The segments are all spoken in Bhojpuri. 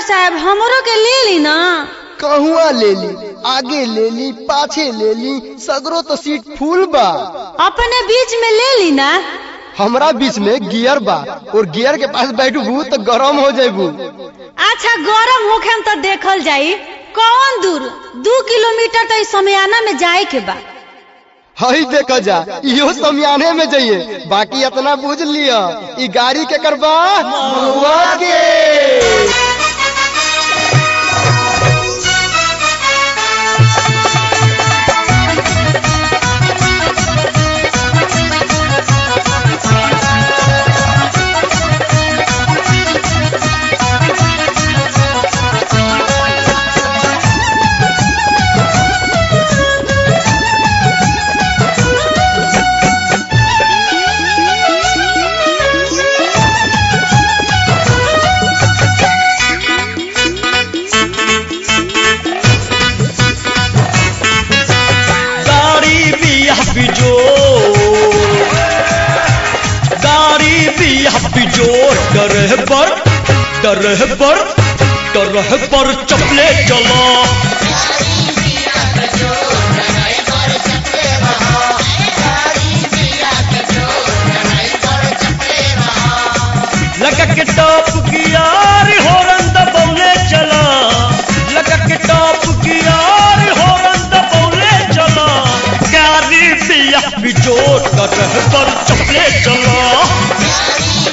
साहब हमरो के ले ली ना कहुआ ले ली आगे ले ली पाछे ले ली सगरो तो सीट फूल बा अपने बीच में ले ली ना हमरा बीच में गियर बा और गियर के पास बैठबू तो गरम हो जाबू अच्छा गरम होखे तो देखल जाई कौन दूर दू किलोमीटर तो इस समयाना में जाए के बा हई देखा जा इहो समियाने में जाइए बाकी इतना बुझ लिया ई गाड़ी के करबा महुआ के गाड़ी बिया बिजोर गाड़ी बिया बिजोर डरह पर डरह पर डरह पर चपले चलो लगा के टॉप गियार होरन दबौले चला लगा के टॉप गियार होरन दबौले चला गाड़ी बिया बिजोर डरह पर चपले चला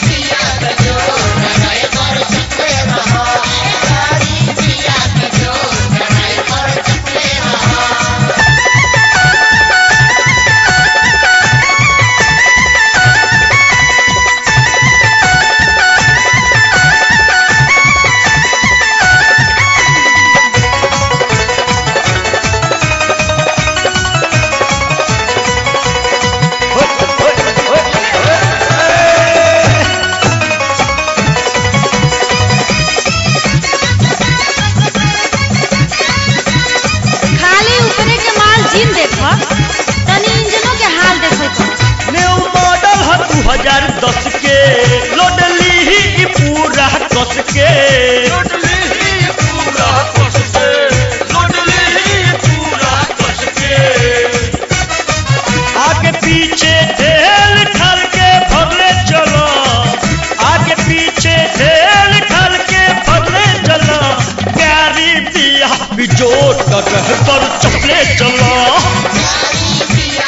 खाली ऊपरे के माल जिन देखो तनी इंजनों के हाल देखो न्यू मॉडल है दू हजार दस के लोड ली ही पूरा कस के आगे पीछे ढेल ढाल के भरले चलो आगे पीछे ढेल ढाल के भरले चलो गाड़ी बिया बिजोर डरह पर चपले चलो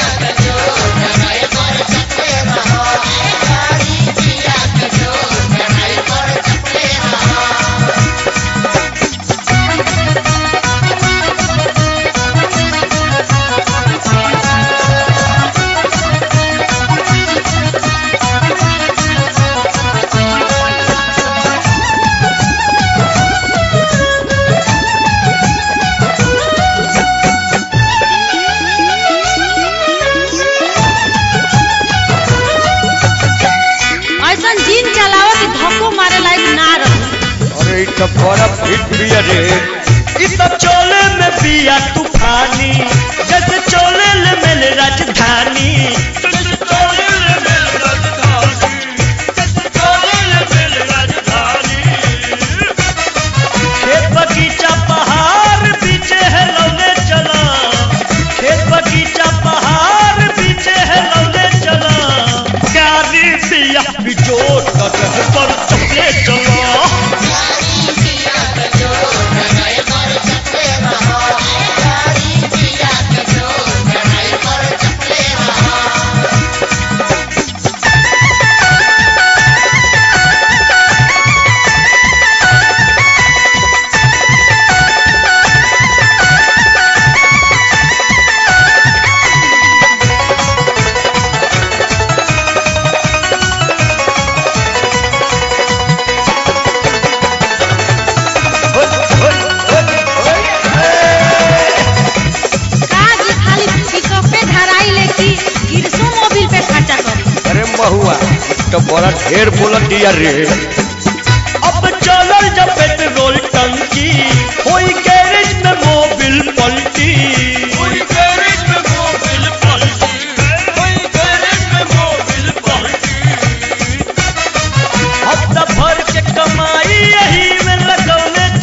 ऐसा जिन चलाओ कि धक्को मारे लायक ना रहो अरे इ त बड़ा फिट बिया रे इ त चले में बिया तूफानी जैसे चले ले मेल राजधानी जैसे चले ले मेल राजधानी जैसे चले ले मेल राजधानी खेत बगीचा पहाड़ पीछे है लौले चला खेत बगीचा पहाड़ पीछे है लौले चला गाड़ी बिया बिजोर कटह पर चपले चला का जी खाली पिकअप पे धराई ले कि गिरसो मोबिल पे खर्चा करी अरे महुआ तो बड़ा ढेर बोलत दिया रे अब चलल जब पेट्रोल टंकी होई गैरेज में मोबिल पलटी होई गैरेज में मोबिल पलटी होई गैरेज में मोबिल पलटी हफ्ता भर के कमाई यही में लगौने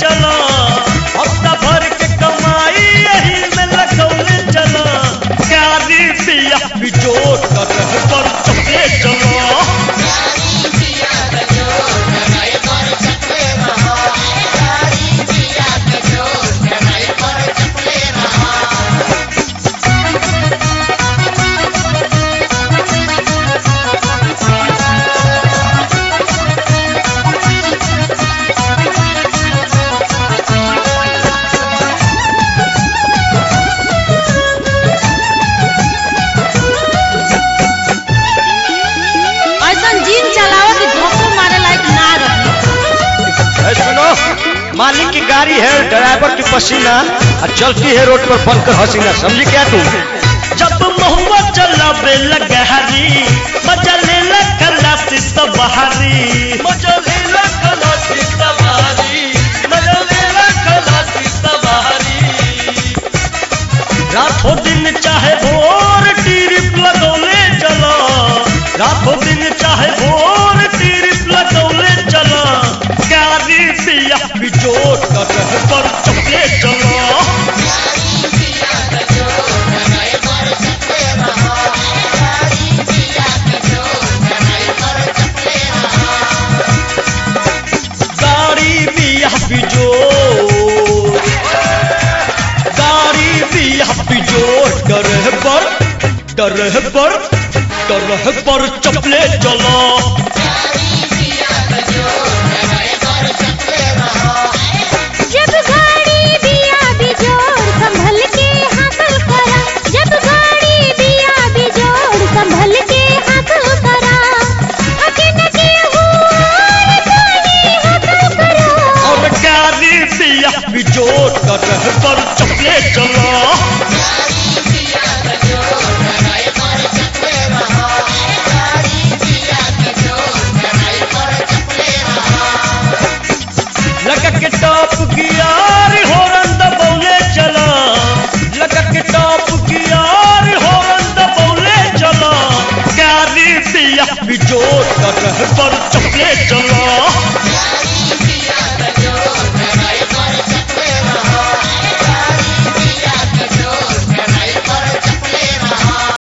मालिक की गाड़ी है ड्राइवर की पसीना और चलती है रोड पर बनकर हसीना समझी क्या तू जब महुआ चलावे लगहरी मजा ले खलासी सवारी मजा ले खलासी सवारी मजा ले खलासी सवारी रातों दिन चाहे भोर टीरिप लगौले चला रातों दिन चाहे भोर टीरिप लगौले चला गाड़ी पिया बिजोड़ कर पर चपले चला गाड़ी बिया बिजोड़ गाड़ी बिया बिजोड़ डर पर डर पर डर पर चपले चला जब गाड़ी बिया बिजोड़ संभल के हासिल करा जब गाड़ी बिया बिजोड़ संभल के हासिल करा अचानक हुआ कोई हासिल करा और गाड़ी बिया बिजोड़ डर पर चपले चला